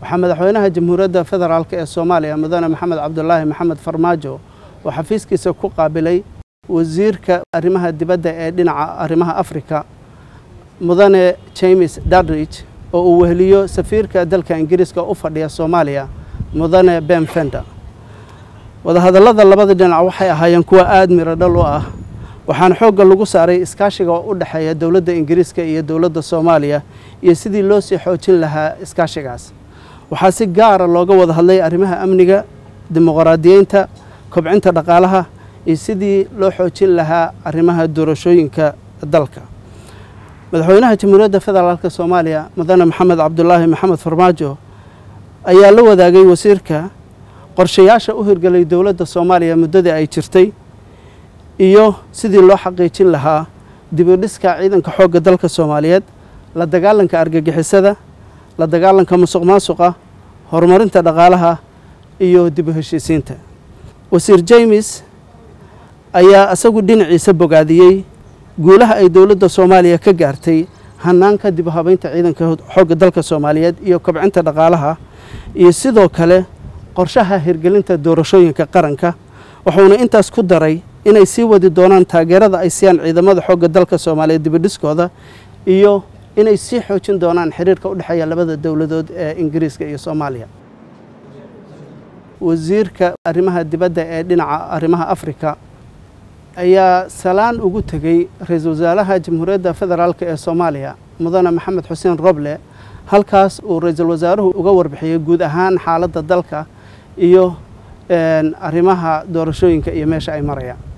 waxaa madaxweynaha jamhuuriyadda federaalk ee soomaaliya mudane maxamed cabdulaahi maxamed farmaajo oo xafiiskiisa ku qaabilay wasiirka arrimaha dibadda ee dhinaca arrimaha afrika mudane james dadrich oo uu weheliyo safiirka dalka ingiriiska u fadhiya soomaaliya mudane ben fender wadahadallada labada dhinac waxay ahaayeen kuwa aada miro dhal u ah waxaana xoogga lagu saaray iskaashiga oo u dhexeeya dowladda ingiriiska iyo dowladda soomaaliya iyo sidii loo sii xoojin lahaa iskaashigaas waxaa si gaara looga wada hadlay arrimaha amniga dimuqraadiyeynta kobcinta dhaqaalaha iyo sidii loo xoojin lahaa arrimaha doorashooyinka dalka madaxweynaha jamhuuriyadda federaalk soomaaliya mudane maxamed cabdulaahi maxamed farmaajo ayaa la wadaagay wasiirka qorshayaasha u hirgelay dowladda soomaaliya muddadii ay jirtay iyo sidii loo xaqiijin lahaa dibidhiska ciidanka xoogga dalka soomaaliyeed la dagaalanka argagixisada la dagaalanka musuq maasuqa horumarinta dhaqaalaha iyo dib u heshiisiinta wasiir james ayaa isagu dhinaciisa bogaadiyey guulaha ay dowladda soomaaliya ka gaartay hanaanka dib u habeynta ciidanka xoogga dalka soomaaliyeed iyo kobcinta dhaqaalaha iyo sidoo kale qorshaha hirgelinta doorashooyinka qaranka wuxuuna intaas ku daray inay sii wadi doonaan taageerada ay siiyaan ciidamada xoogga dalka soomaaliyeed dibidhiskooda iyo inay sii xoojin doonaan xiriirka u dhexeeya labada dowladood ee ingiriiska iyo soomaaliya wasiirka arrimaha dibadda ee dhinaca arrimaha afrika ayaa salaan ugu tegey ra-iisul wasaaraha jamhuuriyadda federaalk ee soomaaliya mudane maxamed xuseen roble halkaas uu ra-iisul wasaaruhu uga warbixiyey guud ahaan xaaladda dalka iyo arrimaha doorashooyinka iyo meesha ay marayaan